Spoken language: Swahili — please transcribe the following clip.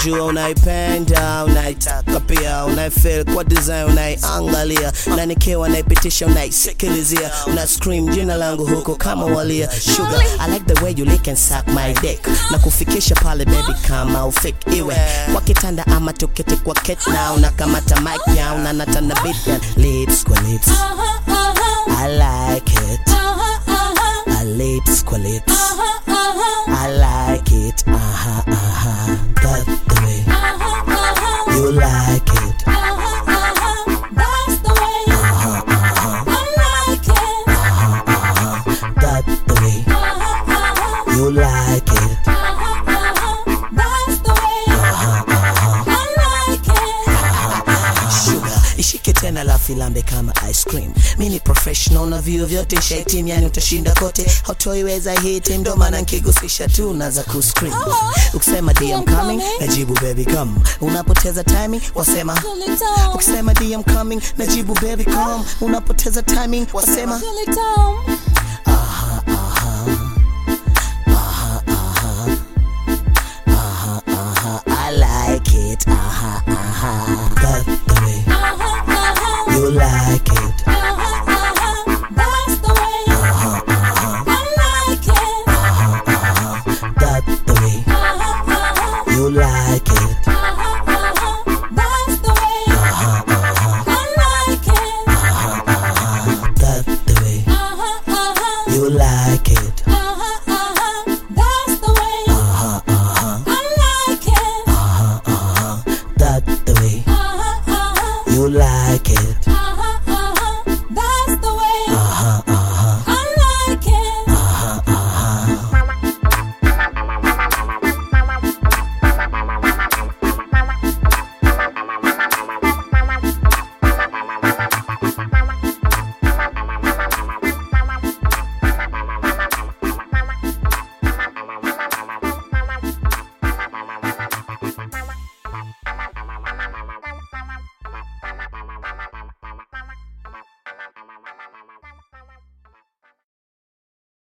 najua unaipenda unaitaka pia unaifeel kwa design unaiangalia na nikiwa naipitisha unaisikilizia una scream jina langu huko kama walia sugar I like the way you lick and suck my dick na kufikisha pale baby kama ufik iwe kwa kitanda ama tuketi kwa ket na unakamata mic ya unanata na beat ya lips kwa lips I like it I lips kwa lips I like it aha aha that's the way you like it That's the way I like it. that's the way you like it That's the way I like it. sugar ishike tena la filambe kama ice cream mi ni professional na vio vyote shaitim yani utashinda kote hautoiweza hiti ndo maana nkigusisha tu naza kuscream ukisema DM coming najibu baby come unapoteza timing wasema Feel it down. ukisema DM coming najibu baby come unapoteza timing wasema Feel it down.